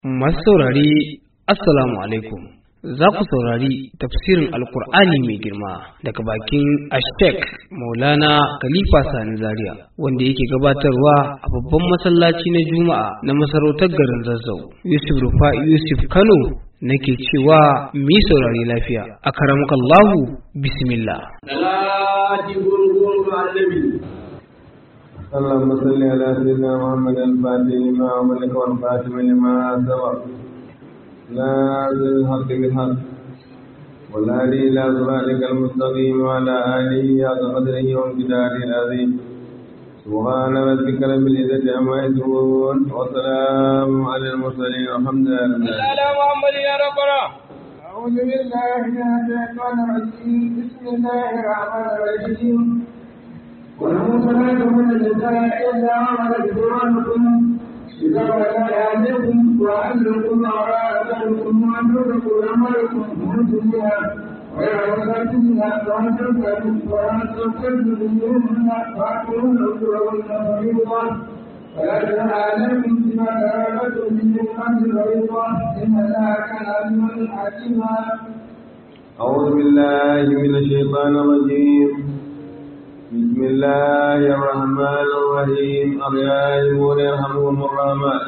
Masu saurari, Assalamu alaikum. Za ku saurari tafsirin Alkur'ani mai girma daga bakin Ashtek Maulana Khalifa Sani Zaria wanda yake gabatarwa a babban masallaci na Juma'a na masarautar garin Zazzau. Yusuf Rufa Yusuf Kano nake cewa mi saurari lafiya. A karamukallahu bismillah. اللهم صل على سيدنا محمد الفاتح لما أملك والفاتح لما سبق نازل الحق بالحق والهادي إلى صراطك المستقيم وعلى آله حق قدره وامتداره العظيم سبحان ربك رب العزة عما يصفون وسلام على المرسلين والحمد لله على محمد يا ربنا أعوذ بالله من الشيطان الرجيم بسم الله الرحمن الرحيم والمرسلات من النساء إلا عملت قرآنكم إذا ولا عليكم وأهلكم وراءكم وأن تدركوا أمركم وأنتم بها غير مساكنها وأن تنفعوا وأن تنفعوا منهن وأعطوهن أجورهن فريضة ولا جناح عليكم بما تراءتم من نعمة فريضة إن الله كان عليما حكيما أعوذ بالله من الشيطان الرجيم بسم الله الرحمن الرحيم الراحمون يرحمهم الرحمن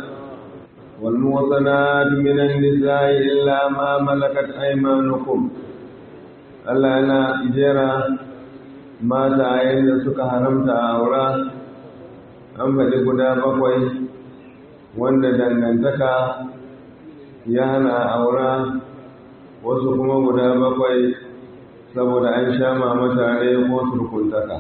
والموطنات من النساء إلا ما ملكت أيمانكم Allah yana jera mata da suka haramta a aura an faɗi guda bakwai wanda dangantaka ya hana aura wasu kuma guda bakwai saboda an sha mata ne ko surkuntaka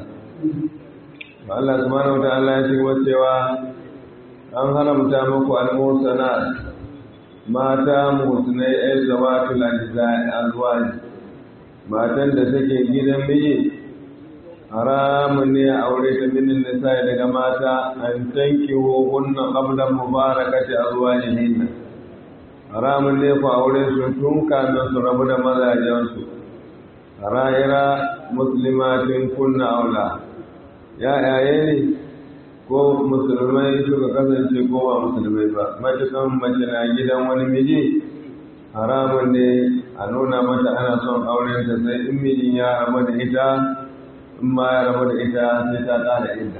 Allah subhanahu wata'ala ya ce cewa an haramta muku al-musanat mata mutunai ay zawatul azwaj matan da take gidan miji haramun ne a aure ta minin nisa daga mata an tanki hunna qabla mubarakati azwajihin haramun ne ku aure su tun kamin su rabu da mazajensu ra'ira muslimatin kunna aula ya yaye ne ko musulmai suka kasance ko ba musulmai ba matukan mace na gidan wani miji haramun ne a nuna mata ana son auren ta sai in mijin ya rabu da ita in ma ya rabu da ita sai ta ƙara inda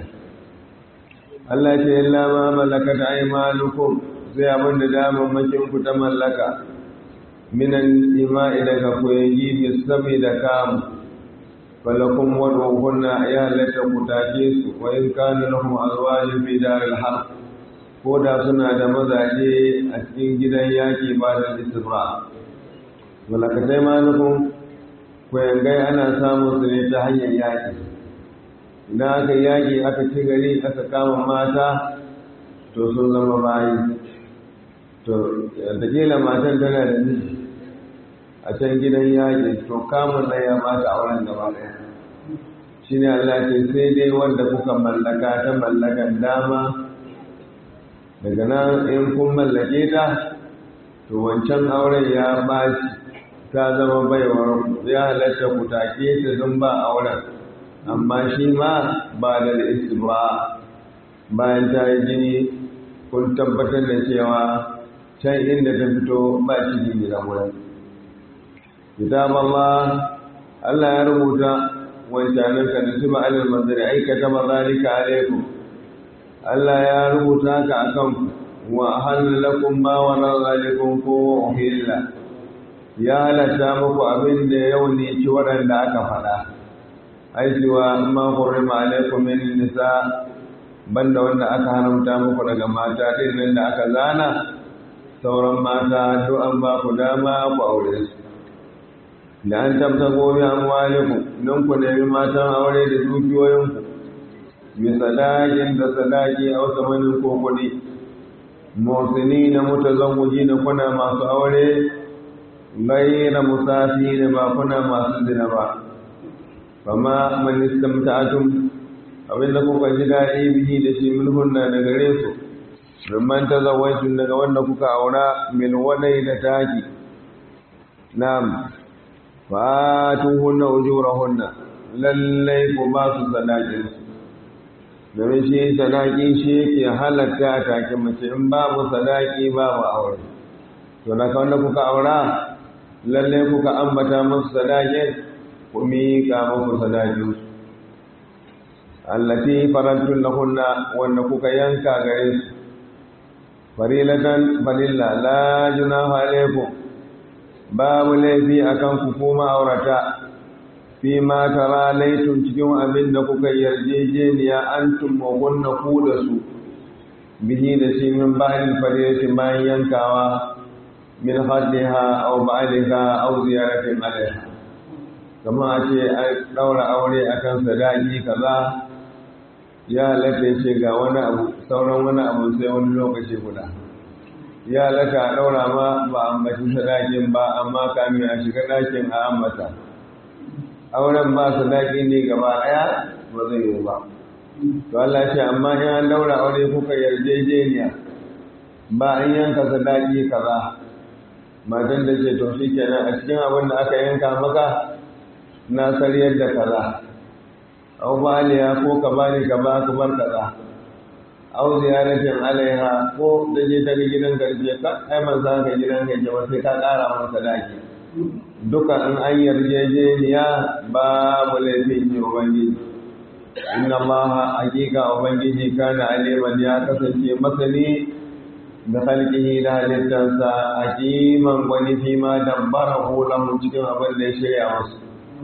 Allah ce illa ma malakat aymanukum sai abin da damammakin ku ta mallaka minan ima'i daga koyayi bi sami da kamu falakun wadda ya halatta ku take su wa in kana lahum azwajin fi daril harb ko da suna da mazaje a cikin gidan yaki ba da isra malakatai ma nufin koyangai ana samun su ne ta hanyar yaki idan aka yaki aka ci gari aka kama mata to sun zama bayi to da matan tana da miji a can gidan yaƙi to kamun na ya mata auren gaba ɗaya shi ne Allah ce sai dai wanda kuka mallaka ta mallakan dama daga nan in kun mallake ta to wancan auren ya baci ta zama baiwar ya halatta ku take ta don ba auren amma shi ma ba da istibra bayan ta yi jini kun tabbatar da cewa can inda ta fito ba shi ne da wurin kitab Allah Allah ya rubuta wancanin ka nasiba alal manzari ai kataba zalika alaikum Allah ya rubuta ka akan wa halakum ma wa zalikum ko uhilla ya halatta muku abin da yau ne ci waɗanda aka faɗa ai cewa ma hurrima alaikum min nisa banda wanda aka haramta muku daga mata din nan da aka zana sauran mata duk an ba ku dama ku aure su da an tabta gobe amwalikum don ku nemi matan aure da dukiyoyinku bi sadakin da sadaki a wasu manin ko kuɗi motsi na mutazawuji na kuna masu aure gaira musafi da ba kuna masu zina ba fama man istamta'atum abinda kuka ji daɗi bihi da shi min hunna da gare su rumman tazawwajin daga wanda kuka aura min wadai da taki na'am fatuhunna ujurahunna lallai ku ba su sadakin domin shi sadaki shi yake halatta a take mace in babu sadaki babu aure to na wanda kuka aura lalle kuka ambata musu sadakin ku miƙa muku sadakinsu allati farantun lahunna wanda kuka yanka gare su farilatan falilla la junaha alaikum babu laifi akan ku kuma aurata fi ma tara laitun cikin abin da kuka yarjejeniya antum wa kunna ku da su bihi da shi min ba'in farilati bayan yankawa min haddiha aw ba'liha aw ziyaratin alaiha kama a ce a ɗaura aure akan sadaki kaza ya halatta ce ga wani abu sauran wani abu sai wani lokaci guda ya halatta a ɗaura ma ba a ambaci sadakin ba amma kamin a shiga ɗakin a ambata auren ba sadaki ne gaba ɗaya ba zai yi ba to Allah ce amma in an ɗaura aure kuka yarjejeniya ba an yanka sadaki kaza matan da ce to shi kenan a cikin abin da aka yanka maka na sariyar da kaza au baliya ko ka bani ka ba ka bar kaza au ziyaratin alaiha ko da je ta ga gidan garje ka ai man za ka gidan garje ba sai ka ƙara masa sadaki duka in an yarjejeniya babu laifin yi ubangiji inna allaha hakika ubangiji kana aliman ya kasance masani da halkihi da halittarsa hakiman wani fi ma dabbara lahu cikin abin da ya shirya masu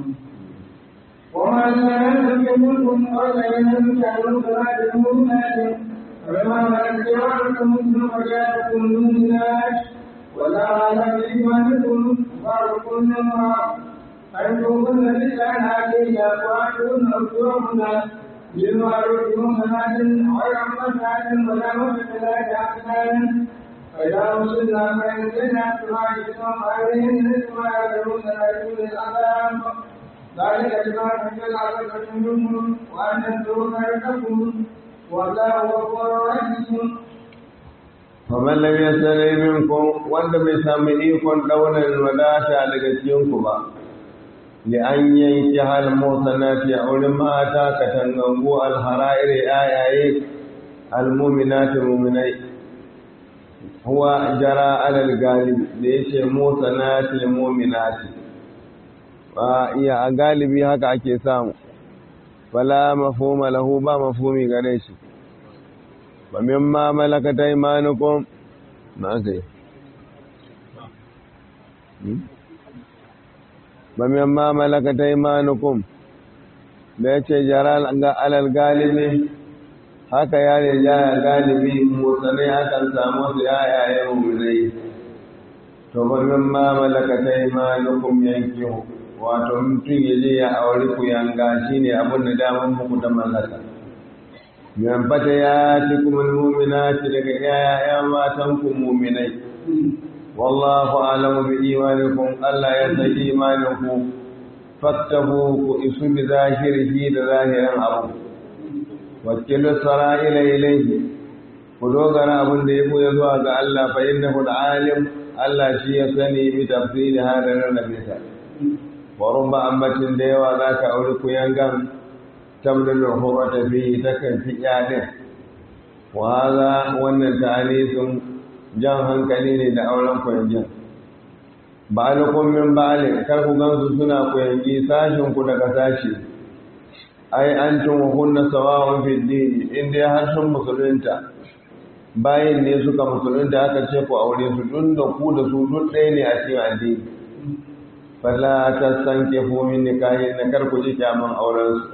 وما سألتم منكم أربعين كانوا صلاة المؤمنات فما ملكتم مثل مجالكم المؤمنات ولا على إيمانكم بعضكم من بعض أنتم كن لله علينا وأنتم أجورهن بالمعروف محسنات غير محسنات ولا محسنات أحسان فإذا وصلنا فإن زنا فواحدهم عليهن ثم يعلمون رسول العذاب ذلك بما تحمل عبدة منهم وأن الدون لكم والله غفور رحيم faman lam yasali minkum wanda bai sami ikon daular wadata daga cikinku ba li an yanki hal musanati a wurin mata katangangu alhara'ir ayaye almuminati muminai huwa jara alal galibi da yace musanati muminati ba iya a galibi haka ake samu fala mafhuma lahu ba mafhumi gare shi ba mimma malakata imanukum ma kai ba mimma malakata imanukum da yace jara alal galibi haka ya rija ya galibi motsanai akan samu su yayaye mummunai to ba mimma malakata imanukum yankihu wato mutum ya je ya auri ku yanga shi ne abin da damar muku ta mallaka yan fata ya ci kuma muminati daga yaya matan ku muminai wallahu alamu bi imanikum Allah ya san imaninku fattahu ku isu bi zahirihi da zahirin abu wakilu sara'ila ilayhi ku dogara abin da ya buya zuwa ga Allah fa innahu alim Allah shi ya sani bi tafsiri hadarin nabisa warin ba ambacin da yawa za ka auri kuyangan tamdalin horata fi ta kan fi yadin waza wannan ta'anisun jan hankali ne da auren kuyangan ba alukun min ba'alin kar ku gansu suna kuyangi sashin ku daga sashi ai an tun hunna sawa'un fi dini inda har sun musulunta bayan ne suka musulunta aka ce ku aure su dun da ku da su duk ɗaya ne a cikin addini fala ta sanke min nikahin na kar ku ji kyaman auren su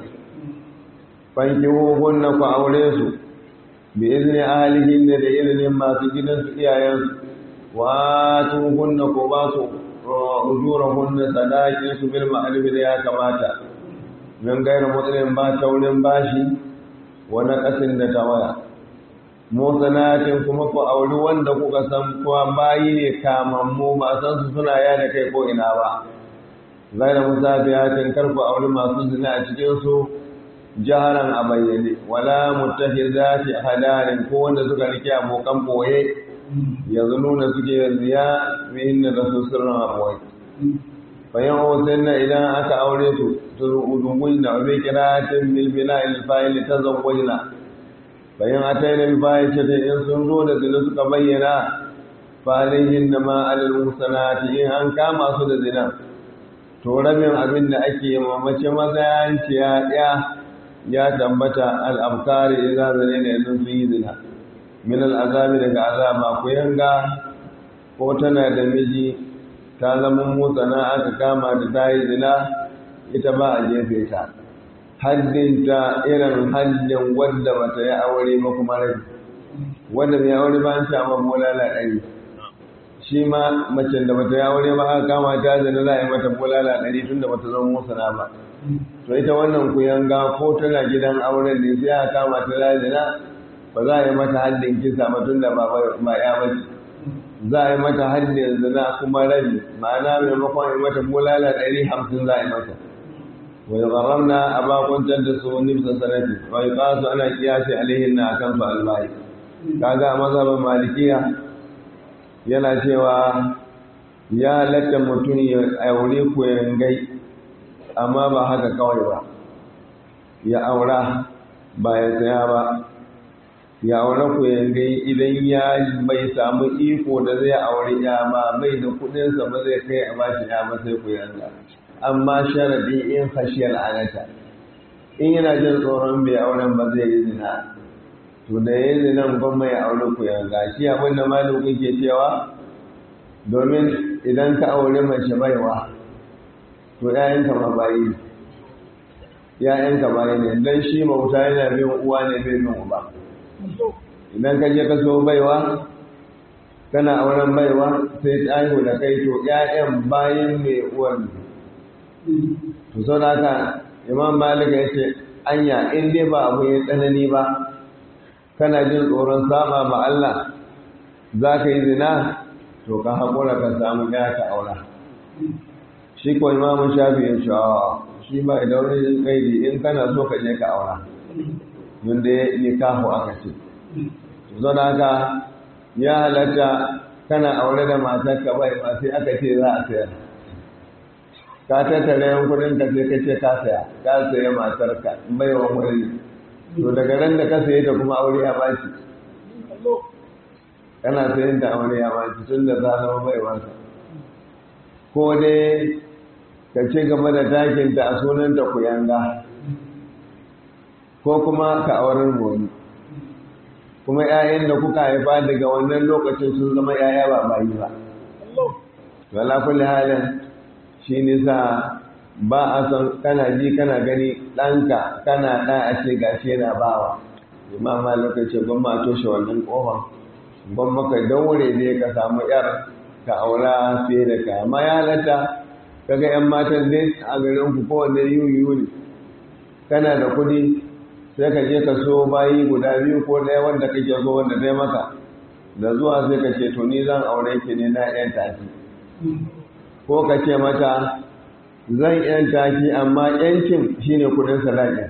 fanki hunna ku aure su bi izni ahlihin da izinin masu gidan su iyayen su wa tu hunna ku ba su ujura hunna sadaqin su bil ma'ruf da ya kamata min gairu mutsinin ba taurin bashi wani kasin da tawaya motsanatin kuma ku auri wanda kuka san kuma bayi ne kamammu ba san su suna yada kai ko ina ba gaira musafiyatin karku auri masu zina a cikinsu jaharan a bayyane wala muttakhizati hadarin ko wanda suka rike abokan boye yanzu nuna suke ziya bihin da su sirrin abuwai bayan hotunna idan aka aure su turudungun da bai kira tin bilbila ilfa'il ta zawwajna bayan ataina bi bayan ce in sun zo da zina suka bayyana falihin da ma'alil musanati in an kama su da zina to rabin abin da ake mamace mazayanciya ya ya tabbata al'abkari idan zane da yanzu sun yi zina min al'azabi daga azaba ku yanga ko tana da miji ta zama motsana aka kama da ta yi zina ita ba a jefe ta haddinta irin haddin wadda ba ta yi aure ba kuma rai wadda mai aure ba an samu bulala ɗari shi ma macen da ba ta yi aure ba aka kama ta zina za a yi mata bulala ɗari tun da ba ta zama motsana ba to ita wannan kuyanga ko tana gidan auren ne sai aka kama ta da zina ba za a yi mata haddin kisa ba tun da ba ya bace za a yi mata haddin zina kuma rabi ma'ana maimakon yi mata bulala ɗari hamsin za a yi mata wai ƙararna a bakuntar da su nifsa sanati wai ƙasu ana kiyashe alihin na akan su albayi kaga a mazhabin malikiya yana cewa ya halatta mutum ya aure kuyangai amma ba haka kawai ba ya aura ba ya saya ba ya aure ku yangai idan ya bai samu iko da zai aure ya ba bai da kudinsa ba zai kai a bashi ya ba sai ku yanga amma sharadi in khashiyar anata in yana jin tsoron bai auren ba zai yi zina to da ya yi zinan gwamma ya aure ku yanga shi abin da maluku ke cewa domin idan ka aure mace baiwa to ‘ya'yanka ma bayi ‘ya'yanka bayi ne don shi mauta yana bin uwa ne bin bin uba idan ka je ka so baiwa kana auren baiwa sai ta haihu da kai to ‘ya'yan bayin mai uwar to sau da haka imam malika ya ce anya in dai ba abu ya tsanani ba kana jin tsoron saba ma Allah za ka yi zina to ka haƙura ka samu ya ka aura shi ko imamun shafi ya ce shi ba idan wani kaidi in kana so ka je ka aura wanda ya nikahu aka ce zo da haka ya halatta kana aure da matar ka bai ba sai aka ce za a sayar ka tattara yan kudin ka sai ka ce ka saya ka saya matar ka bai wa wani to daga ran da ka saye ta kuma aure ya baci kana sayin da aure ya baci tun da za zama bai wasa ko dai ka ci gaba da takinta a sunanta kuyanga ko kuma ka auren wani kuma 'ya'yan da kuka haifa daga wannan lokacin sun zama 'ya'ya ba bayi ba wala kulli halin shi nisa ba a san kana ji kana gani ɗanka kana ɗa a ce gashi yana bawa imama lokaci gwamma a toshe wannan ƙofa gwamma ka daure ne ka samu 'yar ka aura fiye da ka amma ya halatta kaga yan matan dai a garin ku kowanne yiwu ne kana da kuɗi sai ka je ka so bayi guda biyu ko ɗaya wanda kake so wanda dai maka da zuwa sai ka ce to ni zan aure ki ne na yan taki ko ka ce mata zan yan taki amma yancin shine kuɗin sadaki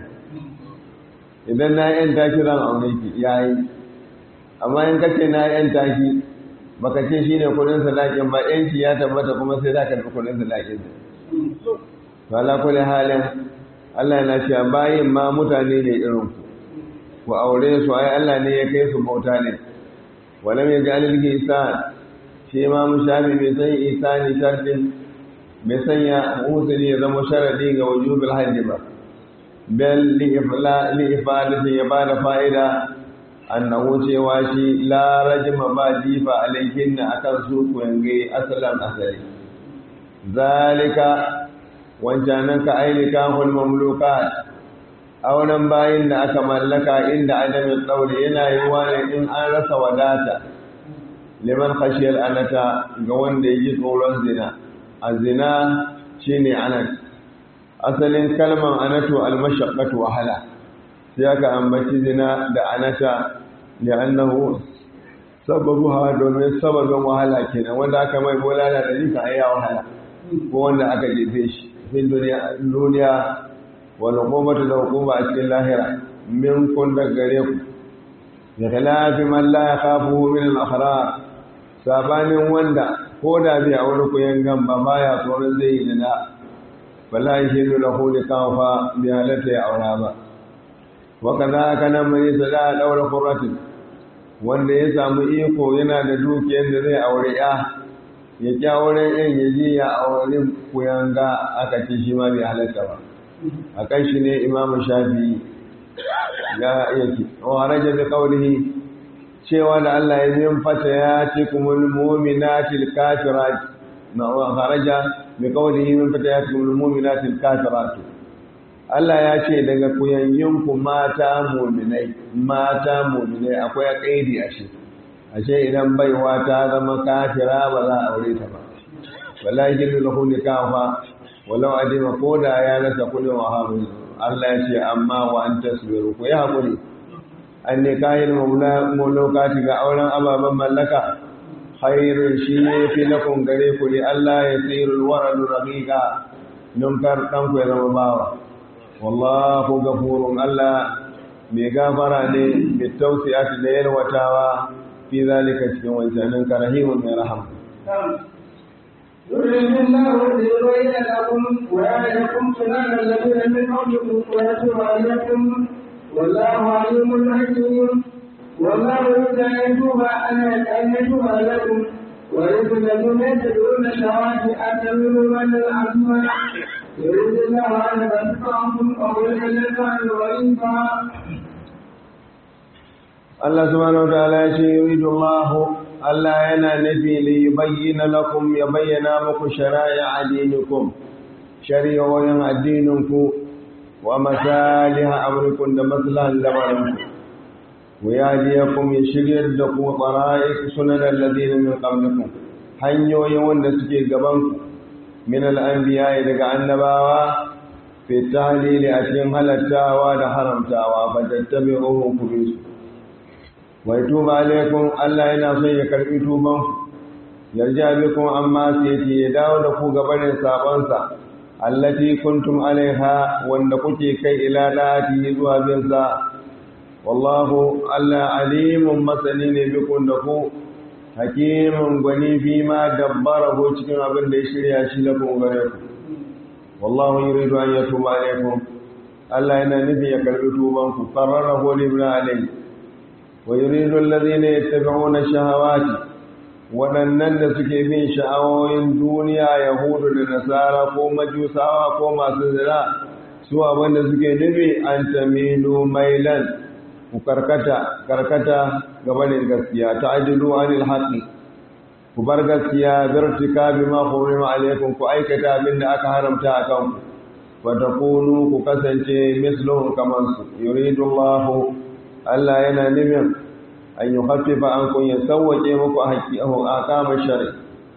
idan na yan taki zan aure ki yayi amma in ka ce na yan taki baka ce shi ne kudin sadakin ba yanci ya tabbata kuma sai za ka da kudin sadakin to ala kulli halin Allah yana cewa bayin ma mutane ne irin ku ku aure su ai Allah ne ya kai su bauta ne walam yaj'al al-ihsan shi ma mushabi bai san ihsani shartin bai sanya usuli ya zama sharadi ga wujubul hajji ba bal li ifla li ifadati ya bada fa'ida annahu cewa shi la rajma ba jifa alaihinna akan su kuyange asalan asali zalika wancanan ka ailika hul mamlukat auren bayin da aka mallaka inda adamin ɗaure yana yi ne in an rasa wadata liman khashiyar anata ga wanda ya ji tsoron zina a zina shine anat asalin kalman anatu almashaqqatu wahala sai aka ambaci zina da anata li'annahu sababuha domin sababin wahala kenan wanda aka mai bolala da nika ayya wahala ko wanda aka jefe shi fin duniya duniya wal hukumatu da hukuma a cikin lahira min kun da gare ku bi khilafi man la yakhafu min al ahrar sabanin wanda ko da bi a wani koyan gamba baya tsoron zai yi dina bala yashidu lahu likafa bi halata ya aura ba وكذا كان من يسدى دور قرة wanda ya samu iko yana da dukiyar da zai aure ya ya ƙi auren yan ya je ya aure kuyanga aka ce shi ma bai halatta ba a kan shi ne imamu shafi ya yake wa raja bi qawlihi cewa da Allah ya zin fata ya ce kumul mu'minatil kafirat na wa kharaja bi qawlihi min fata ya ce kumul mu'minatil kafirat Allah ya ce daga kuyayyun ku mata mu'minai mata mu'minai akwai kaidi a shi ashe idan baiwa ta zama kafira ba za a aure ta ba wallahi jillu lahu nikaha walau adima koda ya rasa kullu wa hamu Allah ya ce amma wa an tasbiru ku yi hakuri an ne kayan mulokati ga auren ababen mallaka khairun shi ne fi lakon gare ku ne Allah ya tsirul waradu raqiqa nunkar dan ku ya zama bawa wallahu gafurun Allah mai gafara ne mai tausiyati da yalwatawa fi zalika cikin wancanin karahimun mai rahama يريد الله ليبين لكم ويعلمكم سنن الذين من قبلكم ويتوب عليكم والله عليم حكيم والله يريد ان يتوب ان يتوب عليكم ويريد الذين يتبعون الشهوات ان تميلوا من العظمى يريد الله ان يبسطكم او يحلكم غريبا Allah subhanahu wa ta'ala ya ce yuridu Allah Allah yana nufi li yubayyana lakum ya bayyana muku shara'a dinikum shari'o'in addininku wa masaliha amrikum da maslahan lamarinku wa yadiyakum ya shiryar da ku tsara'ik sunan alladhina min qablikum hanyoyin wanda suke gaban ku min al-anbiya daga annabawa fi tahlili a cikin halattawa da haramtawa fa tattabi'uhu ku bisu wai tuba alaikum Allah yana son ya karbi tuban ku yarja bikum amma sai ya dawo da ku gabanin sabon sa allati kuntum alaiha wanda kuke kai ila dati zuwa bin sa wallahu Allah alimun masani ne bikum da ku hakimin gwani fi ma dabbarahu cikin abin da ya shirya shi lakum gare ku wallahu yuridu an yatuba alaikum Allah yana nufi ya karbi tuban ku qarrarahu li ibn alayhi ويريد الذين يتبعون الشهوات waɗannan da suke bin sha'awoyin duniya yahudu da nasara ko majusawa ko masu zira su abinda suke nufi an tamilu mailan ku karkata karkata gabanin gaskiya ta ajilu anil haqqi ku bar gaskiya birtika bima hurima alaikum ku aikata abin da aka haramta a kanku wa takunu ku kasance misluhum kaman su yuridu Allahu Allah yana nufin an yi haffifa an kun ya sauwaƙe muku a haƙi a kama shari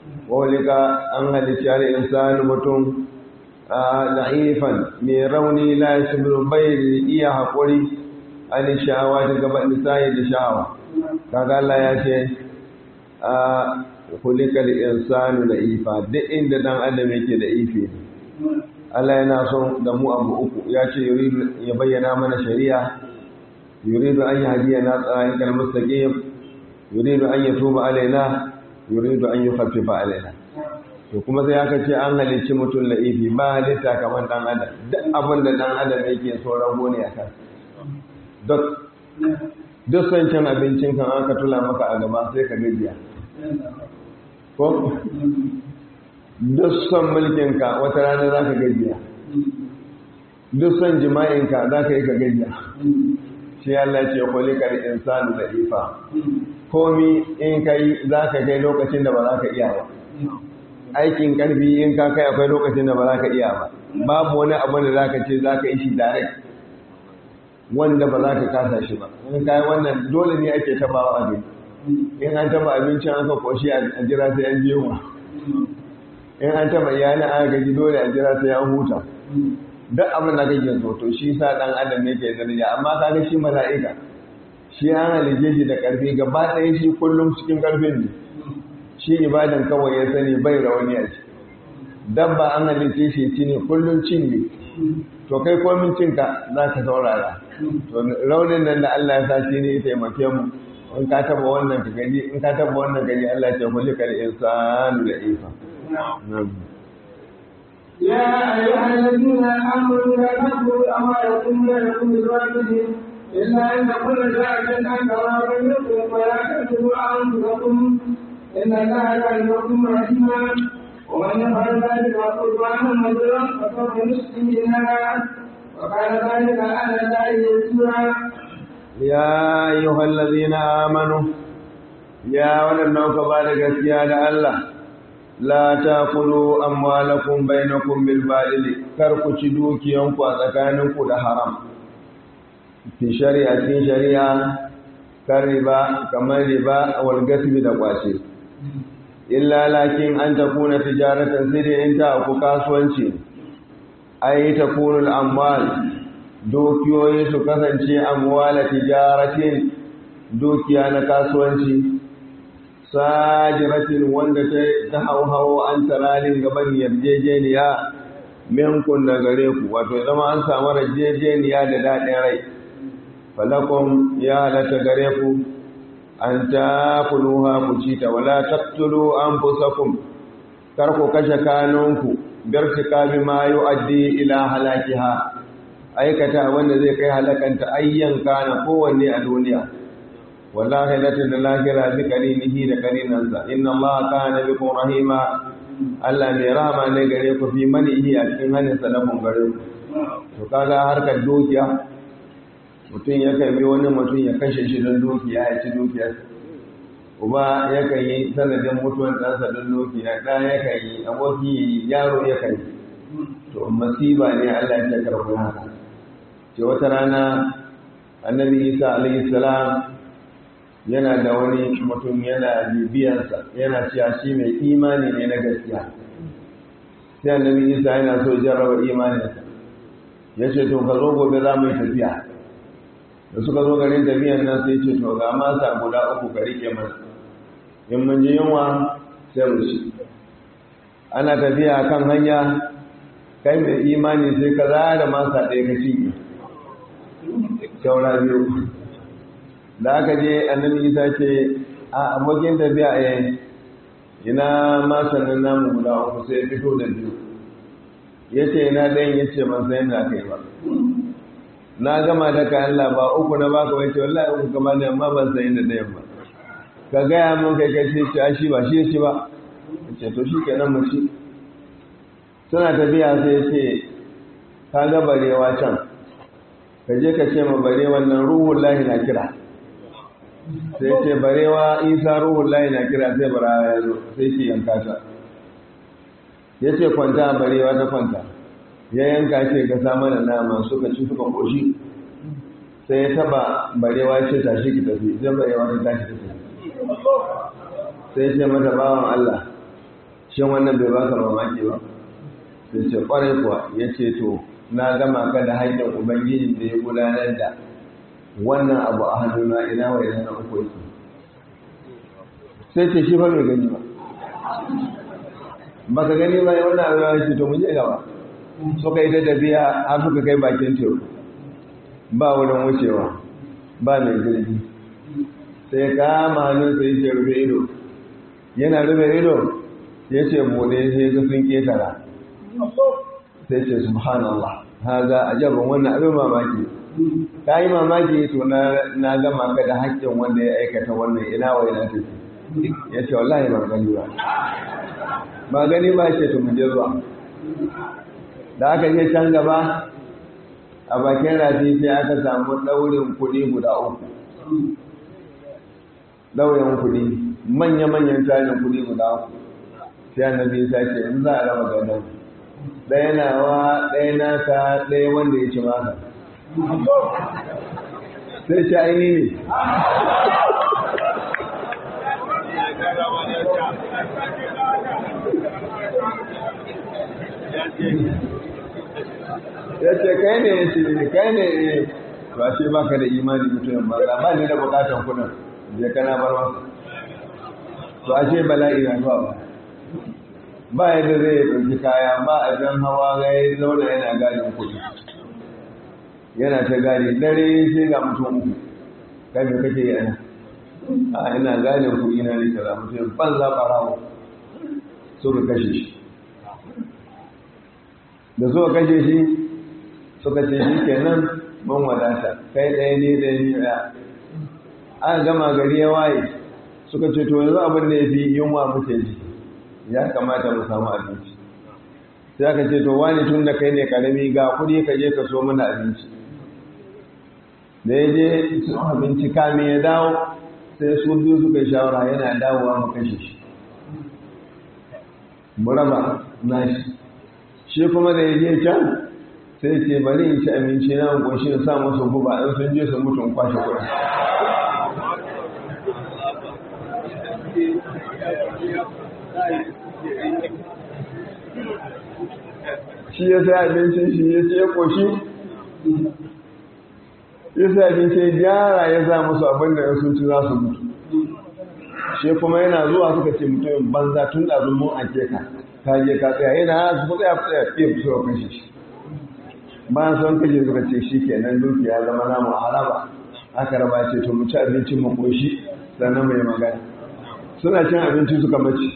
walika an halitta da insani mutum a da'ifan mai rauni la yasbiru bai iya haƙuri an sha'awa ta gaba nisa'i da sha'awa kaga Allah ya ce a kulika da insani da ifa duk inda dan adam yake da ife Allah yana son da mu abu uku ya ce ya bayyana mana shari'a يريد أن يهدينا طريق المستقيم يريد أن يتوب علينا يريد أن يخفف علينا to kuma sai aka ce an halicci mutum la'ifi ba halitta kamar dan adam duk abin da dan adam yake so rago ne a kan duk duk son cin abincin kan aka tula maka a gaba sai ka gajiya ko duk son mulkinka wata rana za ka gajiya duk son jima'inka za ka yi ka gajiya shi Allah ce kulikar insanu da ifa komi in kai za ka kai lokacin da ba za ka iya ba aikin karfi in ka kai akwai lokacin da ba za ka iya ba babu wani abu da za ka ce za ka yi shi direct wanda ba za ka kasa shi ba in kai wannan dole ne ake tabawa a gani in an taba abincin aka koshi a jira sai an jewa in an taba iyalin aka gaji dole a jira sai an huta duk abin da kake so to shi sa dan adam yake daraja amma kaga shi mala'ika shi an halice shi da karfi gaba ɗaya shi kullum cikin karfin ne shi ibadan kawai ya sani bai rauni a ci dabba an halice shi ci ne kullum cin ne to kai komin cinka za ka saurara to raunin nan da Allah ya sa shi ne ya taimake mu in ka taba wannan ka gani in ka taba wannan gani Allah ya ce kulli kal insanu da ifa يا أيها الذين آمنوا لا تأكلوا أموالكم بينكم بالباطل إلا أن تكون شاهدا كما بينكم ولا تكتبوا أنفسكم إن الله كان بكم رحيما ومن يفعل ذلك قربانا مجرا فسوف نسقيه نارا وكان ذلك على الله يسيرا يا أيها الذين آمنوا يا ولنوك بارك سيادة الله لا تأكلوا أموالكم بينكم بالباطل كركو تشدوكي ينكو أتكانكو ده حرام في شريعة في شريعة كالربا كما الربا والقسم دقواشي إلا لكن أن تكون تجارة سيدي انت أو كاسوانشي أي تكون الأموال dukiyoyi su kasance amwala tijaratin dukiya na kasuwanci sajiratin wanda ta hau an taralin gaban yarjejeniya minkun da gare ku wato zama an samu yarjejeniya da daɗin rai falakon ya halatta gare ku an ta kuluha ku ci ta wala taktulu an fusakun kar ku kashe kanunku birtika bi ma yu'addi ila halakiha aikata wanda zai kai halakanta ayyan kana kowanne a duniya wallahi lati da lahira bi karinihi da karinansa inna allaha kana bikum rahima Allah mai rahama ne gare ku fi manihi a cikin hannun salafin gare ku to kaga harkar dukiya mutum ya kan bi wani mutum ya kashe shi don dukiya ya ci dukiyar uba ya kan yi sanadin mutuwar ɗansa don dukiya ɗa ya kan yi aboki yaro ya kan yi to masiba ne Allah ya karɓi haka ce wata rana annabi isa alayhi salam yana da wani mutum yana bibiyansa yana cewa shi mai imani ne na gaskiya sai annabi isa yana so jarraba imaninsa ya ce to ka zo gobe za mu yi tafiya da suka zo garin tafiyan nan sai ce to ga masa guda uku ka rike mana in mun ji yunwa sai mu ci ana tafiya kan hanya kai mai imani sai ka zara masa ɗaya ka cinye saura biyu da aka je annabi isa ce a abokin tafiya a ina masanin namu guda uku sai fito da biyu ya ce ina ɗayan ya ce ban sayan da aka yi ba na gama da kayan laba uku na baka wai ce wallahi uku kama ne amma ban sayan da ɗayan ba ka gaya mun kai kai ce ce shi ba shi ya ci ba ce to shi kenan mu ci suna tafiya sai ya ce ka ga barewa can ka je ka ce ma barewa nan ruhun lahi na kira sai ce barewa isa ruhun lahi na kira sai bara ya zo sai ce yanka ta ya ce kwanta barewa ta kwanta ya yanka ce ka sa da nama suka ci suka koshi sai ya taba barewa ce tashi ki tafi zai barewa ta tashi ta tafi sai ce mata bawan Allah shin wannan bai baka mamaki ba sai ce kwarai kuwa ya ce to na gama ka da haƙƙin ubangiji da ya gudanar da wannan abu a hannuna ina wa ina na uku yake sai ce shi fa bai gani ba baka gani ba wannan abu ya ce to mu je gaba suka yi ta tafiya har suka kai bakin teku ba wurin wucewa ba mai jirgi sai kama hannun sai ce rufe ido yana rufe ido ya ce bude sai ga sun ketara sai ce subhanallah haza ajabun wannan abin mamaki ka yi mamaki to na gama ka da haƙƙin wanda ya aikata wannan ina wa ina tafi ya ce wallahi ba gani ba ba gani ba ce to mu je zuwa da aka je can gaba a bakin rafi sai aka samu ɗaurin kuɗi guda uku ɗaurin kuɗi manya-manyan tarin kuɗi guda uku sai annabi ya ce in za a raba gadon ɗaya nawa ɗaya naka ɗaya wanda ya ci maka sai ce aini ne ya ce kai ne ya ce kai ne to ashe baka da imani mutumin ba ba ni da bukatan kudin je kana bar masa to ashe bala'i na zuwa ba ba yadda zai ɗauki kaya ba a jan hawa ga ya zauna yana gadin kuɗi yana ta gadi dare sai ga mutum uku kai me kake yi ana a ina gadin kuɗi na ne kaza mutum ban za ɓarawo suka kashe shi da suka kashe shi suka ce shi kenan mun wadata kai ɗaya ne da ni ɗaya aka gama gari ya waye suka ce to yanzu abin da ya fi yunwa muke ji ya kamata mu samu abinci sai aka ce to wani tun da kai ne karami ga kuɗi ka je ka so mana abinci da ya je su abinci kame ya dawo sai su biyu suka shawara yana dawowa mu kashe shi mu raba nashi shi kuma da ya je can sai ce bari in ci abinci na goshi na sa musu guba in sun je su mutu in kwashe kuɗi shi ya sai abincin shi ya ce koshi ya sai abinci ya gyara ya sa musu abin da sun ci za su mutu shi kuma yana zuwa suka ce mutumin banza tun da mun ake ka ka je ka tsaya yana su tsaya tsaya fiye su kashe shi bayan sun kashe suka ce shi kenan dukiya zama namu haraba aka raba ce to mu ci abincin mu koshi sannan mai magana suna cin abinci suka mace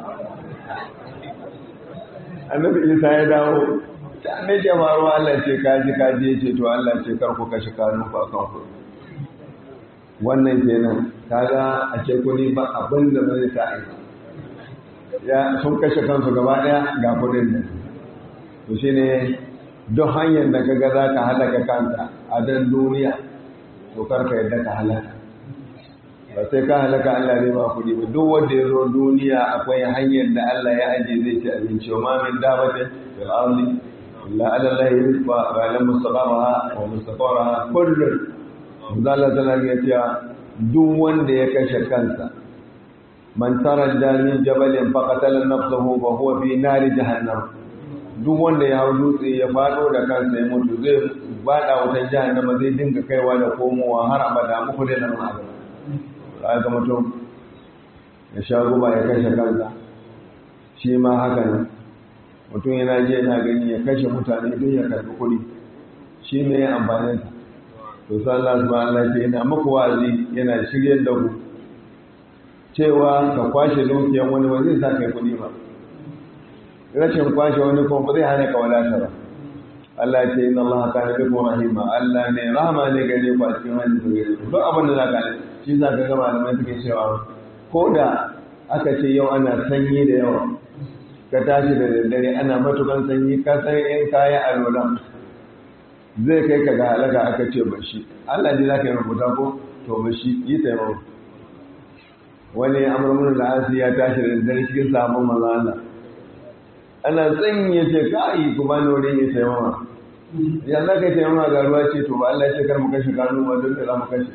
annabi isa ya dawo ta ne ke faruwa Allah ce kaji kaji ya ce to Allah ce kar ku kashe kanun ku akan ku wannan kenan kaga a ce kuni ba abin da zai sa ai ya sun kashe kansu gaba daya ga kudin nan to shine duk hanyar da kaga za ka halaka kanka a dan duniya to karka yadda ka halaka ba sai ka halaka Allah zai ba kuɗi ba duk wanda ya zo duniya akwai hanyar da Allah ya aje zai ci abinci wa ma min dabatin fil ardi illa ala Allah rizqa wa ala mustaqaraha wa mustaqaraha kullun Allah tana ga cewa duk wanda ya kashe kansa man taradda min jabalin faqatala nafsahu wa huwa fi nari jahannam duk wanda ya hau dutse ya fado da kansa ya mutu zai bada wutan jahannama zai dinga kaiwa da komowa har abada muku da nan abada ga mutum ya sha guba ya kashe kansa shi ma haka ne mutum yana je yana gani ya kashe mutane don ya karbi kuɗi shi ne ya amfanin sa to sai Allah subhanahu Allah ce yana muku wa'azi yana shiryar da ku cewa ka kwashe dukiyan wani ba zai sa kai kuɗi ba rashin kwashe wani kuma ba zai hana ka wadata ba Allah ce inna Allah kana bikum rahima Allah ne rahama ne gare ku a cikin hannun su gare ku duk abin da zaka ne shi za ka ga malamai suke cewa ko da aka ce yau ana sanyi da yawa ka tashi da daddare ana matukan sanyi ka san in kaya a lola zai kai ka ga halaka aka ce ba shi Allah ne za ka yi rubuta ko to ba shi yi taimako wani amurmin da asi ya tashi da daddare cikin sabon maza Allah ana sanyi ya ce ka yi ku bani wurin ya taimama ya za ka taimama ga ruwa ce to ba Allah ce kar mu kashe kanu ba don da za mu kashe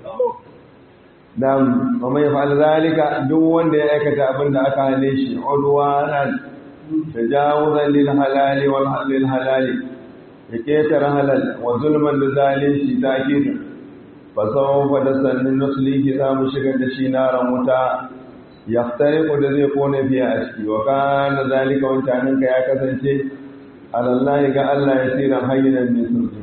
dan wa mai fa'al zalika duk wanda ya aikata abin da aka hane shi udwanan tajawuzan lil halali wal halil halali ya ketara halal wa zulman da zalunci takid fa sawfa da sannin nuslihi za mu shigar da shi naran wuta yaftariqu da zai kone fiye a ciki wa kana zalika wancanin ka ya kasance alallahi ga Allah ya tsira hayyinan min sulhi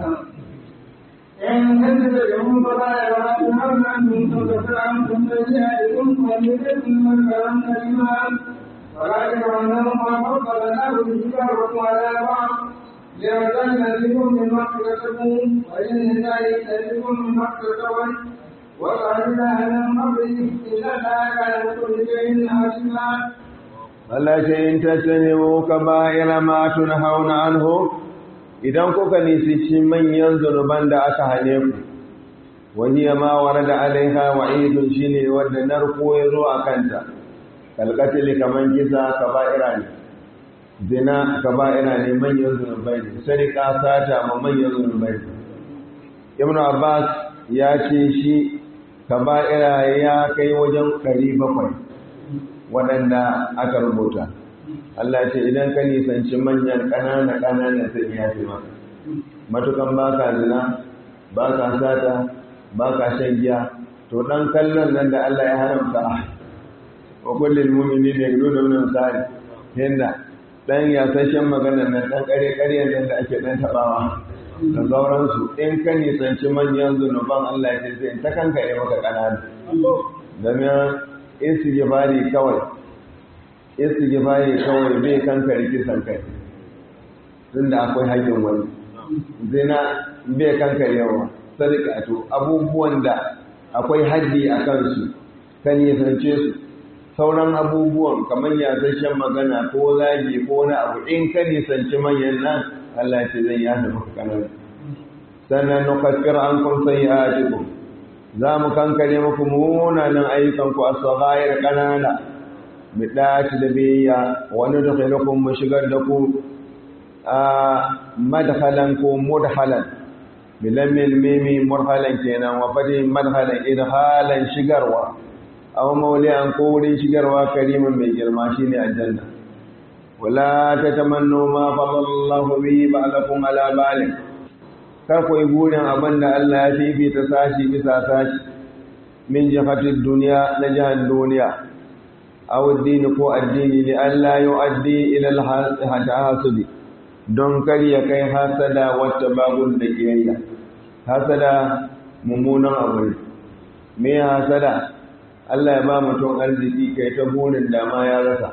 إن تتبعوا فلا يرحمن أنتم تتبعكم سيئاتكم ويجزكم من كلام كلمة ولا يرونهم وفضلناه بكتابكم على بعض ليرزقنا بكم من مغفرتكم وإن الله يسألكم من مغفرته وقالنا من قبله إن الله كان بكل شيء حسيبا Allah ce in tattanimu kaba'ira ma tunhauna anhu idan kuka nisici manyan zunuban da aka hane ku wani ma warada alaiha wa'idun shine wanda narko ya zo a kanta kalkatili kaman kisa kaba'ira ne zina kaba'ira ne manyan zunubai ne sarika sata ma manyan zunubai ne ibn abbas ya ce shi kaba'ira ya kai wajen 700 waɗanda aka rubuta Allah ce idan ka nisanci manyan ƙanana ƙanana sai ya fi maka matukan baka zina baka sata baka shan giya to dan kallon nan da Allah ya haramta wa kullil mu'minina yaghuduna min sari hinda dan ya sashen maganar nan dan kare kare nan da ake dan tabawa da sauransu in ka nisanci manyan zunuban Allah ya ce sai ta kanka ne maka ƙanana domin istighfari kawai istighfari kawai bai kanka riki san kai tunda akwai haƙin wani zina bai kankarewa sadaka to abubuwan da akwai haddi a kansu kan nisance su sauran abubuwan kamar yasashen magana ko zagi ko wani abu in ka nisanci manyan nan Allah ce zai yasa maka kanar sannan nukaffir an kun sayyi'atikum za mu kankare muku munanan ayyukan ku as-saghair kanana bidati da biyya wani dukhalukum mu shigar da ku a madhalan ko mudhalan bilamil mimi murhalan kenan wa fadi madhalan idhalan shigarwa aw mawli'an ko wurin shigarwa karimin mai girma shine aljanna wala tatamannu ma fadallahu bihi ba'dakum ala balik kar ku yi burin abin da Allah ya fifita sashi bisa sashi min jihatid duniya na jihar duniya aw addini ko addini li Allah yu'addi ila al-hasadi don kar ya kai hasada wata babun da kiyayya hasada mummunan abu ne me hasada Allah ya ba mutum arziki kai ta burin dama ya rasa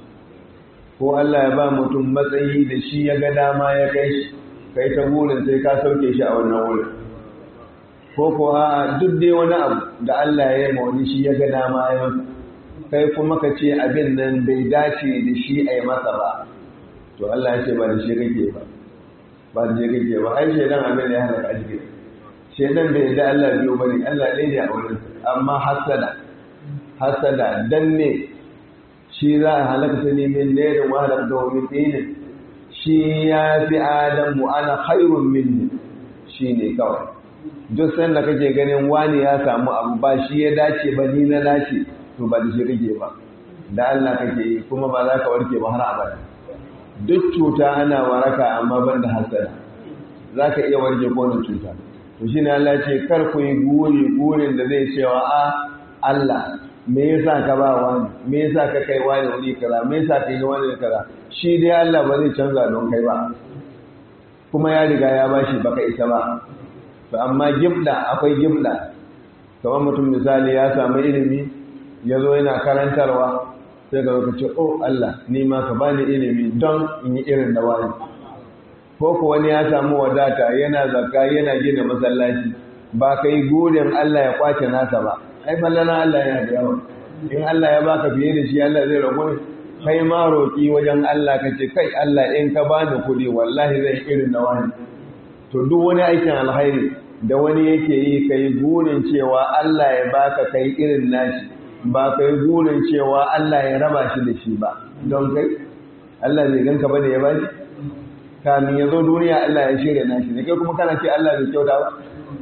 ko Allah ya ba mutum matsayi da shi ya ga dama ya kai shi kai ta burin sai ka sauke shi a wannan wurin ko ko a duk dai wani abu da Allah ya yi wani shi ya ga dama ya masa kai kuma ka ce abin nan bai dace da shi a yi masa ba to Allah ya ce ba da shi kake ba ba da shi kake ba ai shedan abin da ya halaka shi shedan bai da Allah biyo bane Allah ɗaya ne a wurin amma hasada hasada dan ne shi za a halaka ta nemin nerin wahalar da wani dinin shi ya fi adamu ana khairun minni shi ne kawai duk sanda kake ganin wani ya samu abu ba shi ya dace ba ni na dace to ba da shi kake ba da Allah kake yi kuma ba za ka warke ba har abada duk cuta ana waraka amma ban da hasada za ka iya warke kowane cuta to shi ne Allah ce kar ku yi guri gurin da zai cewa a Allah me yasa ka ba wani me yasa ka kai wani wuri kaza me yasa ka yi wani kaza shi dai Allah ba zai canza don kai ba kuma ya riga ya bashi baka isa ba to amma gibda akwai gibda kamar mutum misali ya samu ilimi ya zo yana karantarwa sai ka zo ce oh Allah ni ma ka bani ilimi don in yi irin da wani ko ko wani ya samu wadata yana zakka yana gina masallaci ba kai gurin Allah ya kwace nasa ba ai fallana Allah yana da yawa in Allah ya baka fiye da shi Allah zai rago kai ma roƙi wajen Allah ka ce kai Allah in ka bani kuɗi wallahi zai irin na wani to duk wani aikin alhairi da wani yake yi kai gurin cewa Allah ya baka kai irin nashi ba kai gurin cewa Allah ya raba shi da shi ba don kai Allah zai ganka bane ya bashi kamin ya zo duniya Allah ya shirya nashi ne kai kuma kana ce Allah bai kyauta ba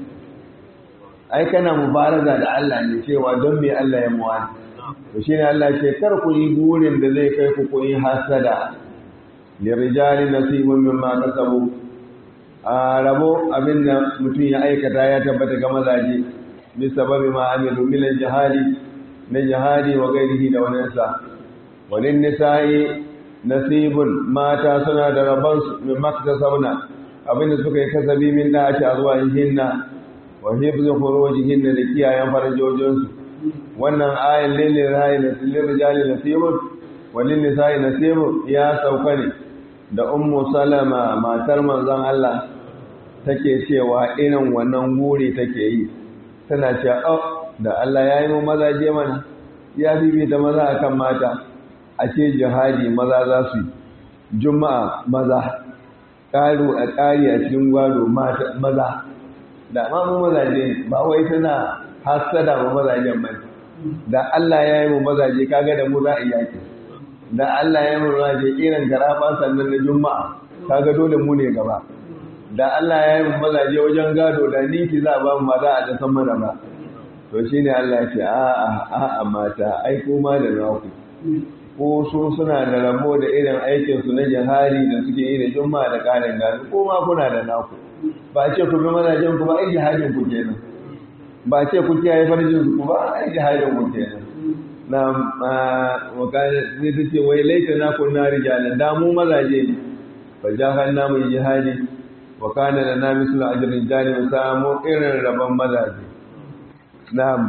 ai kana mubaraza da Allah ne cewa don me Allah ya muwani to shine Allah ce kar ku yi gurin da zai kai ku ku yi hasada lirijali nasibun mimma kasabu a rabo abin da mutum ya aikata ya tabbata ga mazaje bi sababi ma amilu min jihadi na jihadi wa gairihi da wani sa walin nisa'i nasibun mata suna da rabon su min maktasabna abin da suka yi kasabi min da a zuwa hinna wa hifzu furujihinna da kiyayen farajojinsu wannan ayin lilin rayi na lilin rijali nasibun walin nisa'i nasibun ya sauka ne da ummu salama matar manzon Allah take cewa irin wannan guri take yi tana cewa oh da Allah ya yi mu mazaje mana ya bibita maza akan mata a ce jihadi maza za su yi juma'a maza ƙaru a ƙari a cikin gwado maza da ma mu mazaje ba wai tana hasada mu mazajen mai da Allah ya yi mu mazaje kaga da mu za a yaki da Allah ya yi mu mazaje irin garaba sannan na juma'a kaga dole mu ne gaba da Allah ya yi mu mazaje wajen gado da niki za a ba mu maza a da san mana ba to shine Allah ya ce a'a a'a mata ai kuma da naku ko su suna da rabo da irin aikinsu na jihari da suke yi da juma'a da ƙarin gani ko ma kuna da naku ba ce ku bi mazajen ku ba ai jihadin ku kenan ba ce ku kiyaye farjin ku ba ai jihadin ku kenan na wakana zai ta ce wai laita na kun na rijalan da mu mazaje ne fa jahan na mu jihadi wa kana da na mislu ajrin jani mu samu irin rabon mazaje na'am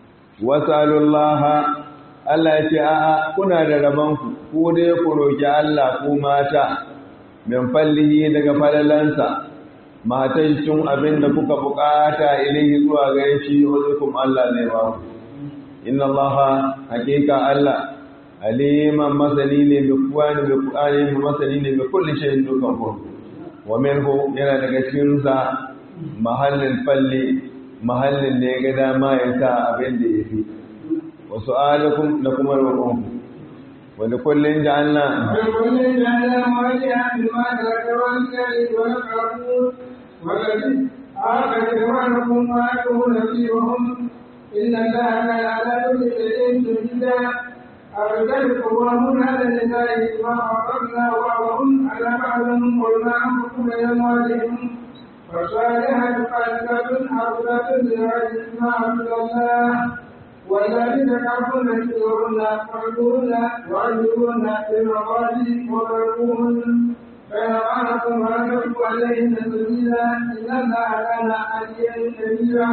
wasalullaha Allah ya ce a'a kuna da rabanku ku dai ku roki Allah ku mata min fallihi daga falalansa matan cin abin da kuka bukata ilahi zuwa gare shi hukum Allah zai ba ku inna Allah hakika Allah aliman masani ne bi kuwani bi kuwani masani ne bi kulli shay'in dukan ku wa minhu yana daga cikin sa mahallin falli mahallin da ya ga dama ya sa abin da ya fi wa su'alukum da kuma roƙonku wa da kullun ja'alna وكل جعل مواليا مما ترك والكريم والقرون والذي آخر إخوانكم وآتوا نصيبهم إن الله كان على كل شيء شهيدا الرجال قوامون على النساء بما فضلنا بعضهم على بعض وما أنفقوا من أموالهم والصالحات قانتات حافظات للغيب ما حفظ الله والذين كفروا يكفرون فاعبدون وعجبون في المقالي وضربوهن فإن أطعنكم فلا تبقوا عليهن سبيلا إن الله كان عليا كبيرا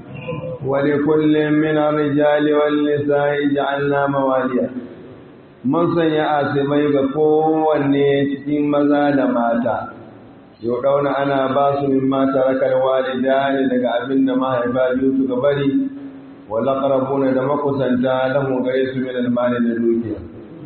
ولكل من الرجال والنساء جعلنا مواليا mun sanya asibai ga kowanne cikin maza da mata yau ɗauna ana ba su min mata rakar walida ne daga abin da mahaifa biyu suka bari wala ƙarabuna da makusanta lahun gare su min almani da dukiya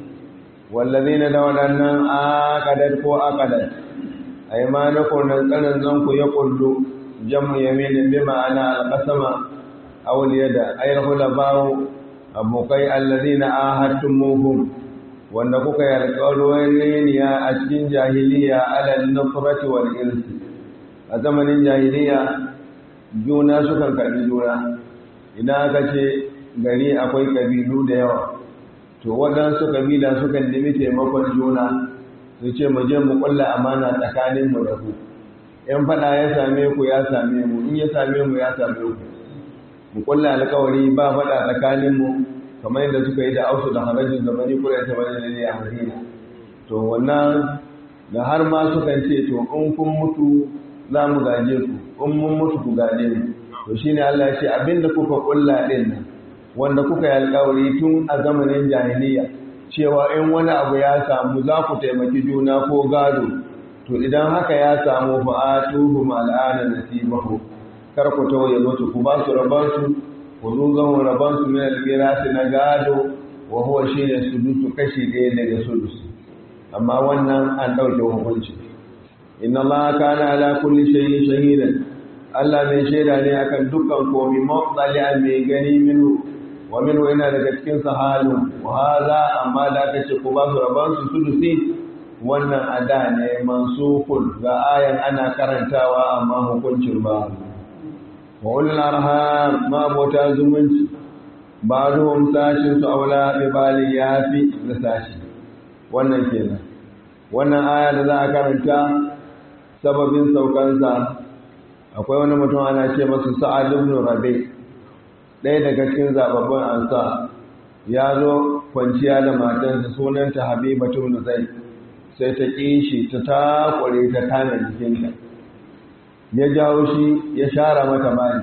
wallazina da waɗannan akadar ko akadar aimanakun nan tsanan zanku ya kullu jamu yaminin bi ma'ana alqasama aw yada ay bawo abokai allazina ahadtumuhum wanda kuka yi alƙawarin a cikin jahiliya alal nufrati wal irsi a zamanin jahiliya juna sukan karbi juna idan aka ce gari akwai kabilu da yawa to waɗansu kabila sukan nemi taimakon juna su ce mu je mu kulla amana tsakaninmu da ku in faɗa ya same ku ya same mu in ya same mu ya same ku mu kulla alkawari ba faɗa tsakaninmu kamar yadda suka yi da ausu da harajin da bani kula ta bani ne a madina to wannan da har ma sukan ce to in kun mutu za mu gaje ku in mun mutu ku gaje mu to shine Allah ya ce abinda kuka kulla din nan wanda kuka yi alkawari tun a zamanin jahiliya cewa in wani abu ya samu za ku taimaki juna ko gado to idan haka ya samu fa'atuhu al'ana nasibahu kar ku tawaye musu ku ba su rabansu ku zo zan rabansu min al-mirasi na gado wa huwa shine sudusu kashi ɗaya daga sudusu amma wannan an ɗauke hukunci inna allaha kana ala kulli shay'in shahidan Allah mai shaida ne akan dukkan komi mawtsali mai gani minu wa minu ina daga cikin sahalun wa hadha amma da aka ce ku ba su rabansu sudusi wannan ada ne mansukun ga ayan ana karantawa amma hukuncin ba wa ulul arham ma bota zumunci ba ruhum sashin su aula bi bali yafi da sashi wannan kenan wannan aya da za a karanta sababin saukansa akwai wani mutum ana ce masa sa'ad ibn rabi ɗaya daga cikin zababbun ansa ya zo kwanciya da matansa sunanta habibatu ibn zaid sai ta ƙi shi ta takware ta kame jikinta ya jawo shi ya share mata bani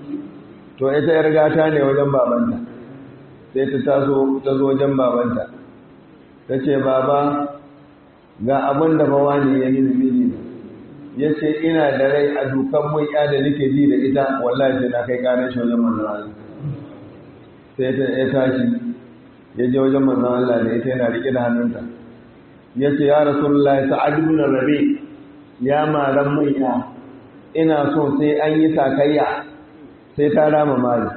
to ita yar gata ne wajen babanta sai ta taso ta zo wajen babanta ta ce baba ga abin da bawa ne ya nuna mini ya ce ina da rai a dukan mun ya da nake ji da ita wallahi sai na kai kanin shi wajen manzan Allah sai ta ya tashi ya je wajen manzan Allah da ita yana rike da hannunta ya ce ya rasulullahi sa'ad ibn rabi ya maran mun ya ina so sai an yi sakayya sai ta rama mali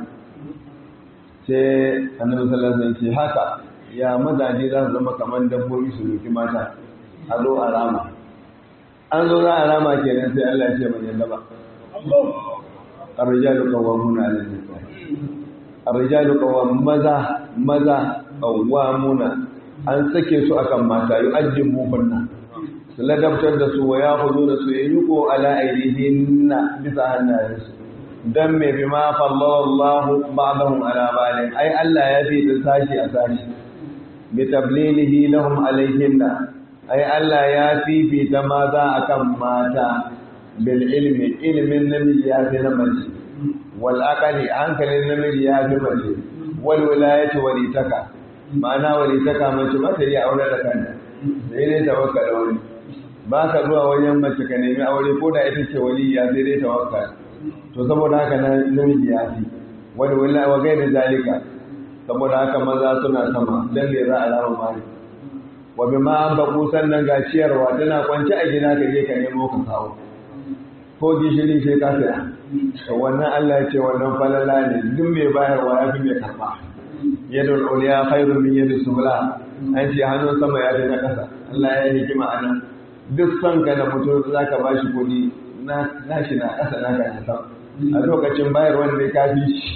sai annabi sallallahu alaihi wasallam ce haka ya mazaje za su zama kamar dabbobi su roki mata a zo a rama an zo za a rama kenan sai Allah ya ce ban yadda ba ar-rijalu qawwamuna 'ala an-nisa ar-rijalu qawwam maza maza qawwamuna an sake su akan mata yu'ajjibu kunna su ladabtar da su wa ya hudu da su yi yuko ala aidihinna bisa hannayensu don mai bi ma fallallahu ba'dahum ala balin ai Allah ya fi da sashi a sashi bi tablilihi lahum alaihinna ai Allah ya fifita maza akan mata bil ilmi ilmin namiji ya fi na mace wal aqali hankalin namiji ya fi mace wal wilayati walitaka ma'ana walitaka mace ba ta iya aure da kanta sai dai ta baka da wani ba ka zuwa wajen mace ka nemi aure ko da ita ce waliya sai dai tawakkal to saboda haka nan namiji ya fi wani wallahi wa gaida zalika saboda haka maza suna sama dan ne za a rama mali wa bima an baku sannan ga ciyarwa tana kwance a gida ka je ka nemo ka kawo ko gishiri sai ka saya to wannan Allah ya ce wannan falala ne duk mai bayarwa ya fi mai karba yadul uliya khairun min yadis sufla an ce hannun sama ya fi na kasa Allah ya yi hikima anan duk son ka da mutum zaka bashi kuɗi na nashi na kasa na ka sama a lokacin bayar wanda ya kafi shi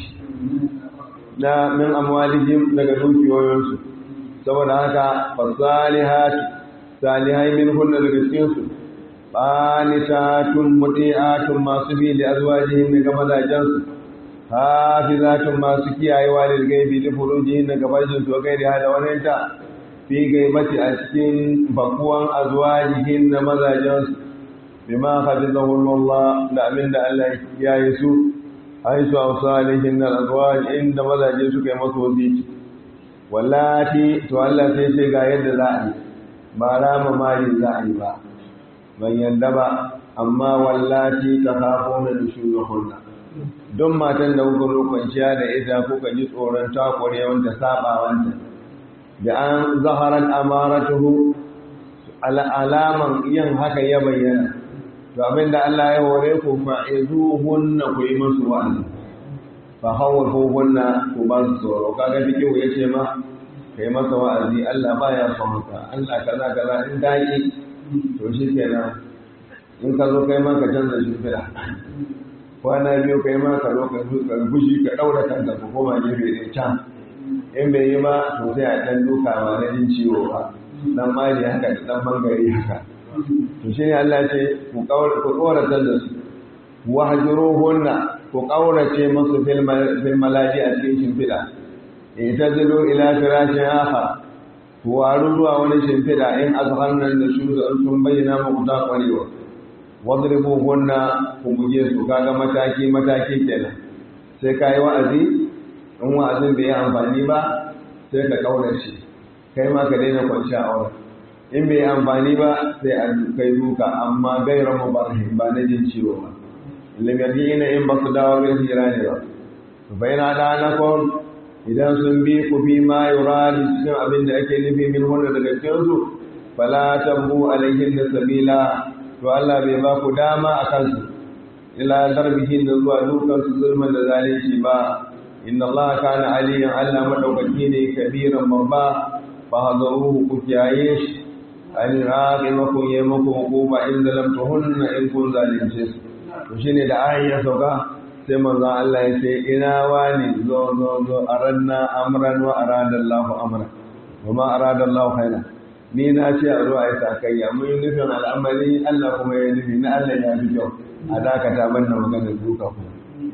na min amwalihim daga dukiyoyinsu saboda haka fasalihati salihai min hunna daga cikin su qanitatun muti'atun masu bi li azwajihim daga mazajensu hafizatun masu kiyayewa lil gaibi li furujihim daga bajin su gairi hada wannan ta fi gaibati a cikin bakuwan azwajihim na mazajensu bima hafizahu Allah da amin da Allah ya yi su haisu amsalihin na azwaj inda mazaje suka yi masu wasici wallati to Allah sai ce ga yadda za a yi ba rama mali za a yi ba ban yadda ba amma wallati ta kafo na nushuzahunna don matan da kuka zo kwanciya da ita kuka ji tsoron takwarewanta sabawanta da an zaharar amaratuhu alaman yin haka ya bayyana to abinda Allah ya hore ku fa'izuhunna ku yi musu wa'azi fa hawwafuhunna ku ba su tsoro kaga cikin ya ce ma kai masa wa'azi Allah baya son haka Allah kaza kaza in daki to shikenan in ka zo kai ma ka canza shimfiɗa kwana biyu kai ma ka zo ka fushi ka ɗaura kanka ka koma gefe ɗaya can in bai yi ba to sai a ɗan duka ma na jin ciwo ba dan mali haka da dan bangare haka to shi ne Allah ce ku ƙauratar da su wahjuruhunna ku ƙaurace musu fil malaji a cikin shimfiɗa ita zilo ila firashin aha ku waru zuwa wani shimfiɗa in azhannan da su sun bayyana muku ta ƙwarewa wadribuhunna ku buge su kaga mataki mataki kenan sai ka yi wa'azi in wa'azin bai yi amfani ba sai ka ƙaurace kai ma ka daina kwanciya a wurin in bai amfani ba sai a kai duka amma gaira mubarhin ba na jin ciwo ba limadi ina in ba su dawo bin hira ne ba bai na da na kon idan sun bi ku bi ma yura cikin abin da ake nufi min wanda daga cikin su fala tambu alaihin da sabila to Allah bai ba ku dama a kansu ila darbihin da zuwa dukan su zulman da zalunci ba inna Allah kana aliyan Allah madaukaki ne kabiran babba fa hadaruhu ku kiyaye shi an raƙi makon yi makon hukuma in zalamta hunna in kun zalunce su to shine da ayin ya sauka sai manzon Allah ya ce ina wani zo zo zo aranna amran wa arada Allahu amran wa ma arada Allahu khairan ni na ce a zo a yi sakayya mun yi nufin al'amari Allah kuma ya nufi na Allah ya fi kyau a dakata banna magana duka ku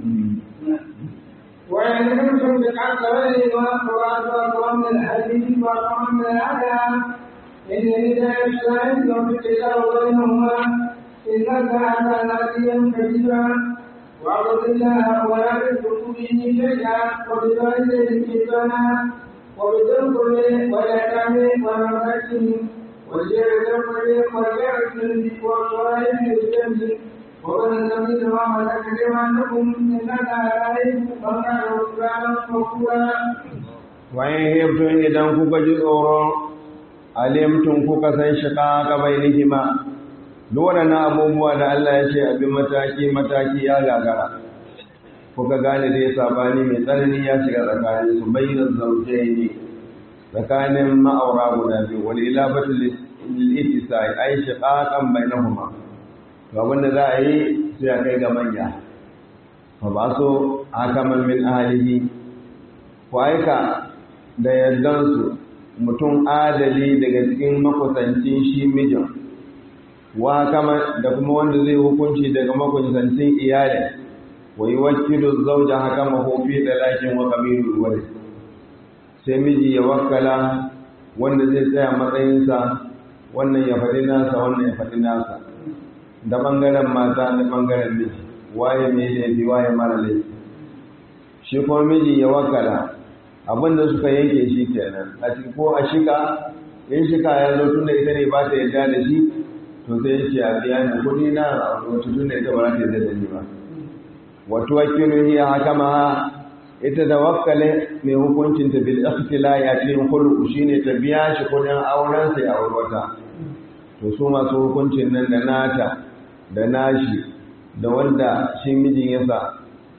وإن كنتم بقدر وأخوات من الحديث وقوم من الأذى إن هداية الشاهد وفقه بينهما إن الله كان عليا كبيرا واعبد الله ولا تشركوا به شيئا وبوالديه إحسانا وبذي القرب واليتامى والمساكين والجير ذي القرب والجير الجنب والصالح الجنب ومن الذين ما ملكت ايمانكم ان الله لا يحب من كان غفرانا غفورا وإن هبتم إذا كوكا جزورا alimtum kuka san shiƙa ka bainihima duk waɗannan abubuwa da Allah ya ce abin mataki mataki ya gagara kuka gane dai sabani mai tsanani ya shiga tsakanin su bayyana zaujaini tsakanin ma'aura guda biyu wal ilafatu lil ittisai ay shiqaqan bainahuma to abin da za a yi sai a kai ga manya fa ba so hakaman min ahlihi ku aika da yardansu mutum adali daga cikin makusancin shi mijin wa kama da kuma wanda zai hukunci daga makusancin iyali wa yi wakilu zauja haka mahofi da lakin wa kamilu wari sai miji ya wakala wanda zai tsaya matsayinsa wannan ya faɗi nasa wannan ya faɗi nasa da ɓangaren mata da ɓangaren miji waye mai laifi waye mara laifi shi kuma miji ya wakala abinda suka yanke shi kenan a ko a shika in shika ya zo tunda ita ne ba ta yarda da shi to sai ya ce a biya ni kuɗi na wata tun da ita ba za ta yi da ni ba wato wakilu hiya hakama ita da wakkale mai hukuncin ta bil ikhtila ya cikin khulu shine ta biya shi kuɗin auren sai a wata to su masu hukuncin nan da nata da nashi da wanda shi mijin ya sa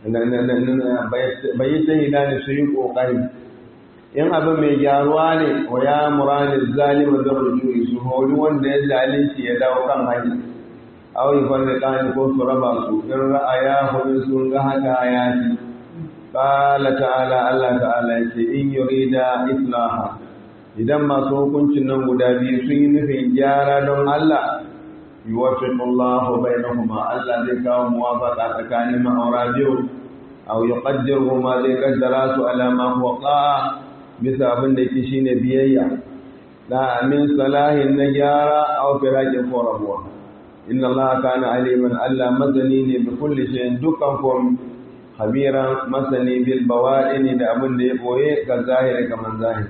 bai yi shahida ne su yi ƙoƙari in abin mai gyaruwa ne wa ya murani zalima da rujuri su hori wanda ya zalunci ya dawo kan hanya auri farda kani ko su raba su in ra'aya hudu sun ga haka ya ci qala ta'ala Allah ta'ala yace in yurida islaha idan masu hukuncin nan guda biyu sun yi nufin gyara don Allah yuwaffiqullahu bainahuma Allah zai kawo muwafaqa tsakanin ma'aura biyu aw yuqaddiruhuma zai kaddara su ala ma huwa qa'a bisa abin da yake shine biyayya da min salahin na gyara aw firaqin ko rabuwa inna Allah kana aliman Allah mazani ne bi kulli shay'in dukkan kom khabiran masani bil bawadini da abin da ya boye ga zahiri kaman zahiri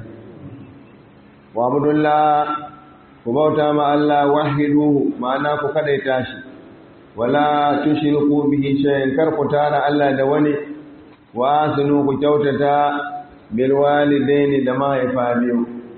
wa abdullah ku bauta ma Allah wahiduhu ma'ana ku kadaita shi wala tushriku bihi shay'an kar ku tara Allah da wani wa asinu ku kyautata bil walidaini da mahaifa biyu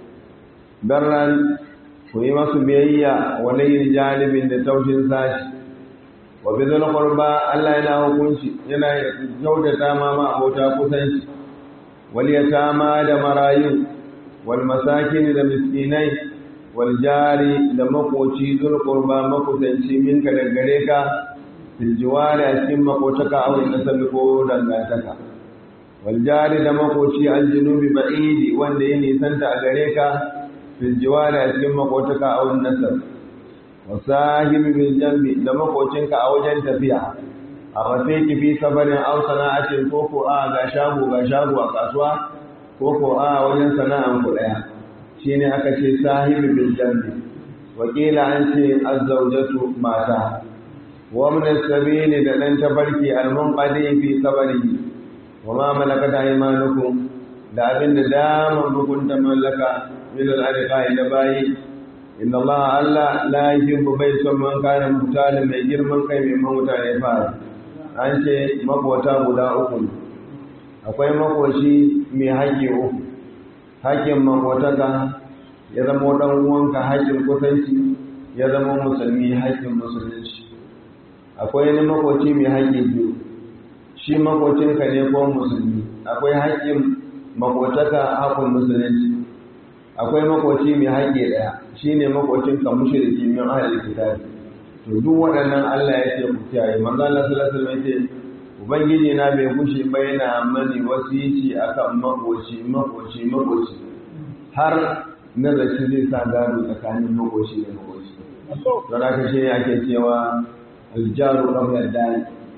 barran ku yi masu biyayya wa layl janibin da taushin sashi wa bizul qurba Allah yana hukunci yana kyautata ma ma abota kusanci wal yatama da marayu wal masakin da miskinai waljari da makoci zulkurba makusanci minka da gare ka filjewari a cikin makotaka a wani nasabi ko dangantaka waljari da makoci aljinubi ba'idi wanda ya nisanta a gare ka filjewari a cikin makotaka a wani nasabi wasahibi bil jambi da makocinka a wajen tafiya a rafiki fi safarin aw sana'atin ko ko a ga shago ga shago a kasuwa ko ko a wajen sana'an ku daya shine aka ce sahibi bil jambi wakila an ce azzaujatu mata wa min as-sabili da dan tabarki al-munqadi fi sabari wa ma malakat aymanukum da abin da daman bukun ta mallaka min al-arqa da bayi inna Allah Allah la yuhibbu bai son man kana mutane mai girman kai mai mutane fara an ce makota guda uku akwai makoci mai haƙƙi uku haƙƙin makotaka ya zama ɗan uwanka haƙƙin kusanci ya zama musulmi haƙƙin musulunci akwai wani makoci mai haƙƙi biyu shi makocinka ne ko musulmi akwai haƙƙin makotaka haƙƙin musulunci akwai makoci mai haƙƙi ɗaya shi ne makocinka mushriki min ahlul kitabi to duk waɗannan Allah ya ce ku kiyaye manzo Allah sallallahu alaihi wasallam ya ce ubangiji na bai gushe ba yana mani wasici akan makoci makoci makoci har nazarci zai sa gado tsakanin makoci da makoci don haka shi ne ake cewa aljaru ɗaukar dani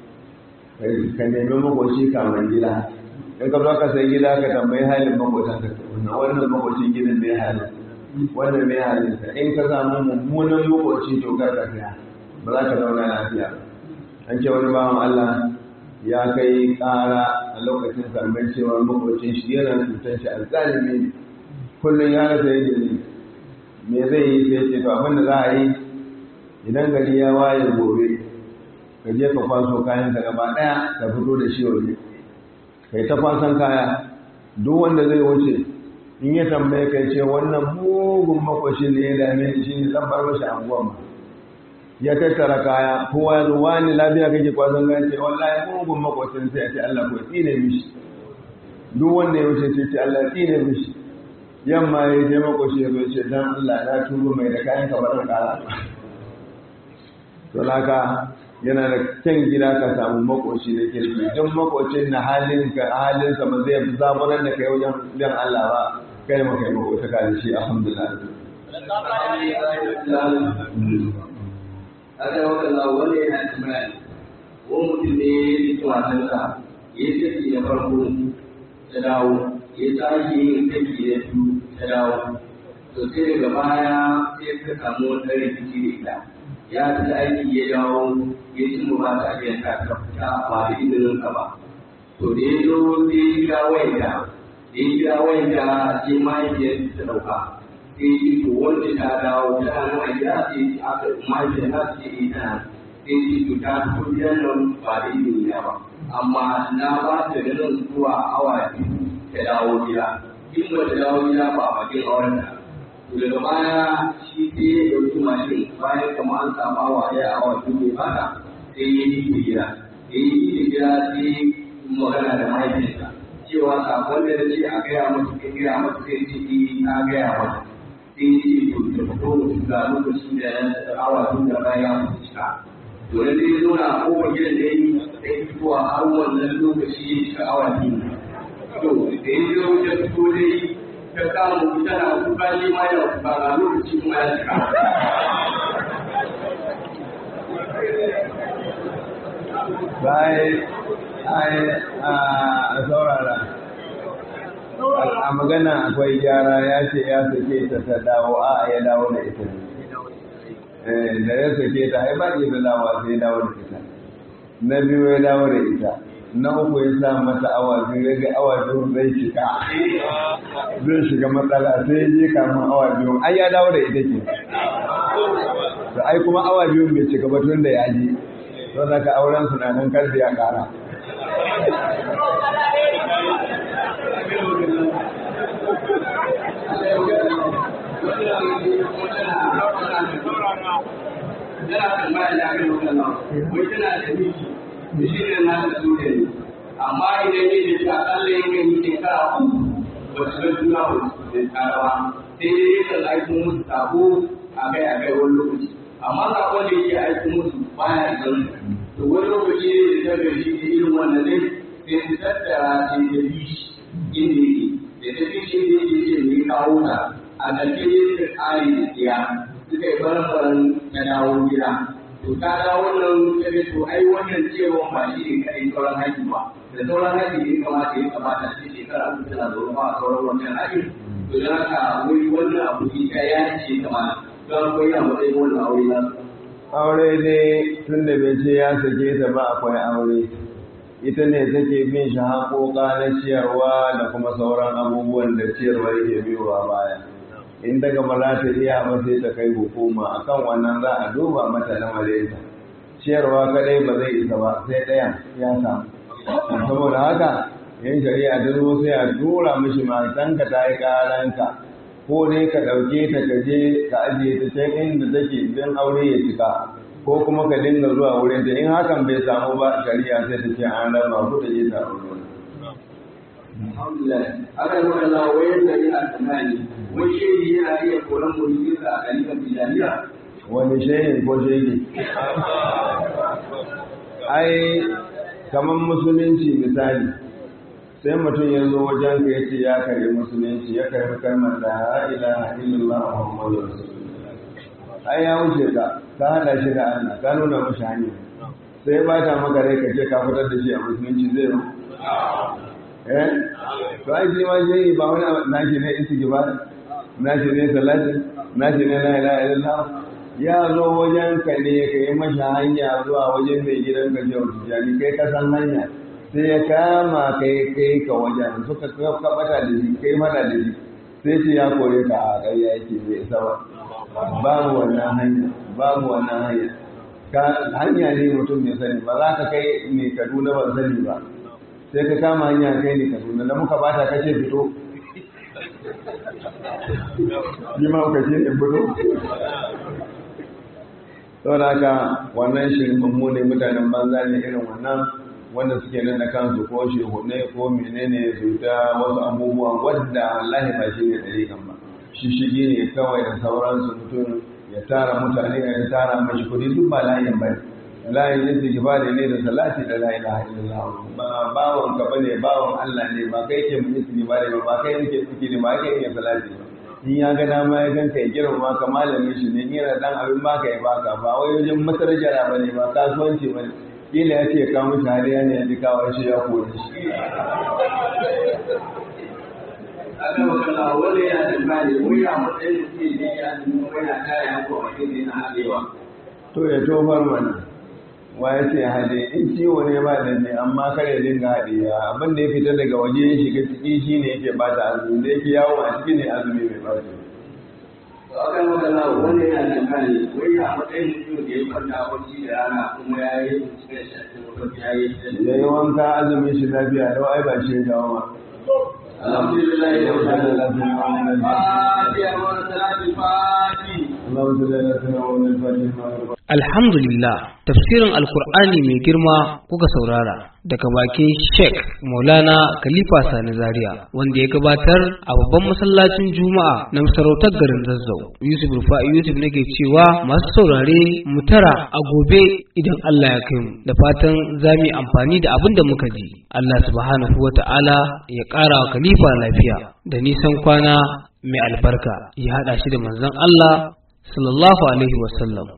ka nemi makoci kamar gida in ka zo ka sai gida ka tambayi halin makotan ka wannan makocin gidan mai halin wannan mai halin sa in ka samu mummunan makoci to kar ka saya ba za ka zauna lafiya an ce wani bawan Allah ya kai ƙara a lokacin sarmai cewa makocin shi yana cutar shi alzalimi ne kullum ya rasa yadda ne me zai yi sai ce to abin da za a yi idan gari ya waye gobe ka je ka kwaso kayan ka gaba daya ka fito da shi waje kai ta kwasan kaya duk wanda zai wuce in ya tambaye kai ce wannan mugun makwashin ne ya dame shi ne zan bar mashi anguwan ba ya tattara kaya kowa ya zo wani lafiya kake kwasan kaya ce wallahi mugun makwashin sai ya ce Allah ko tsine mishi duk wanda ya wuce sai ce Allah tsine mishi yamma ya je makoshi ya zo ce dan Allah na tuba mai da kayan ka barin kara to laka yana da kyan gida ka samu makoshi da kirki don makocin na halin ka halin sa ba zai zaburar da kai wajen dan Allah ba kai maka yi makota ka da shi alhamdulillah Ada wata lawale yana tambaya ko mutum ne ya yi tuwatansa ya yi da farko ta dawo ya tashi yin kake da su ta dawo to sai daga baya sai ka samu wani ɗan rikici da ita ya fi aiki ya dawo ya ci mu ba ta biyan ta ta fita ba da izinin ka ba to da ya zo sai ya kira wayanta da ya kira wayanta sai mahaifiyar ta ɗauka sai ya to wanda ta dawo ta nan a gida sai aka mahaifiyar na ce ita sai ce to ta fito gidan nan ba da izini na ba amma na ba ta da nan zuwa awa biyu ta dawo gida in ba ta dawo gida ba a bakin auren ta to daga baya shi sai ya ɗauki mashin bayan kama an samu awa ɗaya awa biyu bai bata sai ya yi gida ya yi gida sai magana da mahaifinsa cewa sakon da ya ce a gaya masa ka gaya masa sai ce eh na gaya masa sai ce to da fito mutum ga lokacin da ya awa tun da baya ya cika to da dai zo na kofar gidan da yi da ya fito a har wannan lokaci ya cika awa biyu to da ya zo ya fito dai ta kama tana kuka ne ma yana kuka ga lokaci kuma ya cika bayan a saurara a magana akwai gyara ya ce ya sake ta ta dawo a ya dawo da ita ne da ya sake ta ai ba iya dawowa sai ya dawo da ita na biyu ya dawo da ita na uku ya sa mata awa biyu ya ga awa biyu zai shiga zai shiga matsala sai ya je kamun awa biyu ai ya dawo da ita ke to ai kuma awa biyu bai shiga ba tun da ya je don haka auren su na nan kar da ya kara yana tambaya da aka yi wannan wai tana da miji miji ne na da su ne amma idan ne da ta kalle yake yi shekara uku ba su ga juna ba su da tsara ba sai dai yakan aiko musu sako a kai a kai wani lokaci amma sakon da yake aiko musu baya zan to wani lokaci ne da ta gaji da irin wannan ne sai su tattara sai ta bi shi inda yake da ta bi shi inda yake ce mai kawo ta a ƙarshe ne ta ƙari da tsiya suka yi baran na dawo gida to ta dawo nan ta ce to ai wannan cewa ba shi ne kaɗai sauran haƙi ba da sauran haƙi ne kamata ya kamata shi shekara uku tana zaune ba a sauran wannan haƙi to don haka wai wannan abu ita ya ce kamata don akwai a matsayin wannan aure na aure dai tun da bai ce ya sake ta ba akwai aure ita ne take bin shi haƙoƙa na ciyarwa da kuma sauran abubuwan da ciyarwa yake biyowa baya in daga ba za ta iya ba sai ta kai hukuma akan wannan za a duba mata na malaita ciyarwa kadai ba zai isa ba sai ɗayan ya samu saboda haka yin shari'a ta zo sai a tura mishi matanka ta yi ƙaranka ko dai ka ɗauke ta ka je ka ajiye ta can inda take don aure ya cika ko kuma ka dinga zuwa wurin ta in hakan bai samu ba shari'a sai ta ce an raba ku ta je ta aure alhamdulillah aka yi magana wayar da yana tsammani wai shehi yana iya koran mulkinsa a kalifan tijaniya wani shehin ko shehi ai kamar musulunci misali sai mutum ya zo wajen ka yace ya karbi musulunci ya karbi kalmar da la ilaha illallah muhammadu rasulullah ai ya wuce ka ka hada shi da Allah ka nuna mashi hanya sai ba ta maka rai ka ce ka fitar da shi a musulunci zai yi eh to ai shi ma shi ba wani nashi ne istighfar nashi ne salati nashi ne la ilaha illallah ya zo wajen ka ne ka yi mashi hanya zuwa wajen mai gidan ka jiya tijani kai ka san hanya sai ya kama kai kai ka wajen suka kabata da shi kai mana da shi sai ce ya kore ka a ƙarya yake bai isa ba babu wannan hanya babu wannan hanya ka hanya ne mutum mai sani ba za ka kai mai kaduna ban sani ba sai ka kama hanya kai ne kaduna da muka bata kace fito yi ma ka ce in fito saboda haka wannan shirin ne mutanen banza ne irin wannan wanda suke nan da kansu ko shehunai ko menene su ta wasu abubuwa wadda wallahi ba shi ne ɗariƙan ba shi shige ne kawai da sauransu mutum ya tara mutane ya tara mashi kuɗi duk ba layin ba layin yin sigifari ne da salati da la ilaha illallah ba bawon ka bane bawon Allah ne ba kai ke mun sigifari ba ba kai ne ke sigifari ba kai ne salati ba in ya ga dama ya ganka ya girma ka malamin shi ne yana dan abin baka ya baka ba wai wajen masarjara ba ne ba kasuwanci ba ne kila ya ce ka mushi hariya ne ya ji kawo shi ya kore shi aka makalla wani ya tambaya ne wai a matsayin da ke ne ya zama wani ya kare ya ko a cikin na haɗewa to ya tofar mana wa ya ce haɗe in ciwo ne ba da ne amma kar ya dinga haɗe abin da ya fita daga waje ya shiga ciki shi ne yake bata azumi da yake yawo a ciki ne azumi mai ɓaci aka makalla wani ya tambaya ne wai a matsayin mutum da ya kwanta bacci da rana kuma ya yi cikin shafi mafarki ya yi ya yi wanka azumin shi lafiya lau ai ba shi ya jawo ma alhamdulillah ya wuce da lafiya lafiya wani salatin fati اللهم صل على سيدنا محمد الفاتح لما Alhamdulillah, tafsirin Alkur'ani mai girma kuka saurara daga bakin Sheikh Maulana Khalifa Sani Zaria wanda ya gabatar a babban masallacin Juma'a na masarautar garin Zazzau. Yusuf Rufa'i Yusuf nake cewa masu saurare mu tara a gobe idan Allah ya kai mu da fatan za mu yi amfani da abin da muka ji. Allah subhanahu wa ta'ala ya ƙara wa Khalifa lafiya da nisan kwana mai albarka ya haɗa shi da manzon Allah sallallahu alaihi wasallam.